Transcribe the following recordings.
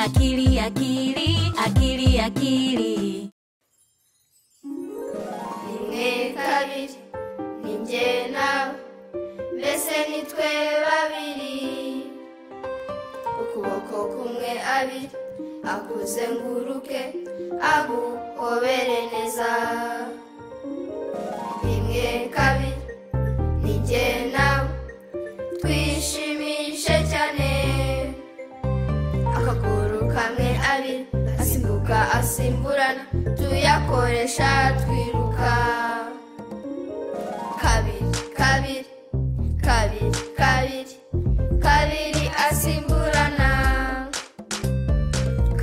akili akili akili akili rimwe kabiri ni njye nawe mbese ni twe babiri ukuboko kumwe abiri akuze nguruke aguhobere neza rimwe kabiri ni njye nawe twishimishe cyane akaguru kamwe abiri asimbuka asimburana tuyakoresha twiruka kabiri kabiri kabiri kabiri kabiri asimburana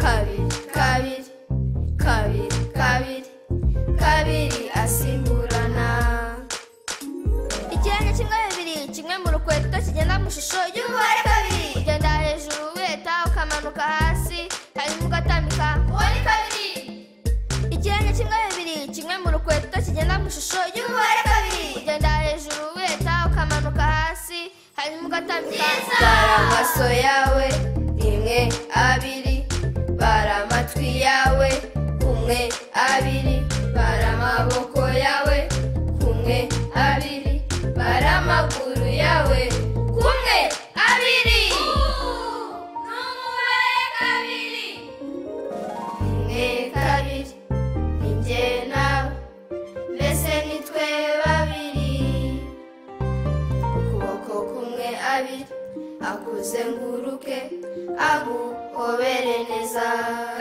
kabiri kabiri kabiri kabiri kabiri asimburana ikirenga kimwe bibiri kimwe mu rukweto kigenda mu ishusho y'umubare kabiri ugenda hejuru wiheta ukamanuka hasi hanyuma ugatambika uwo ni kabiri ikirenga kimwe bibiri kimwe mu rukweto kigenda mu ishusho y'umubare kabiri ugenda hejuru wiheta ukamanuka hasi hanyuma ugatambika bara amaso yawe rimwe abiri bara amatwi yawe kumwe abiri bara amaboko yawe kumwe abiri bara amaguru yawe kumwe abiri rimwe kabiri ni njye nawe mbese ni twe babiri ukuboko kumwe abiri akuzenguruke aguhobere neza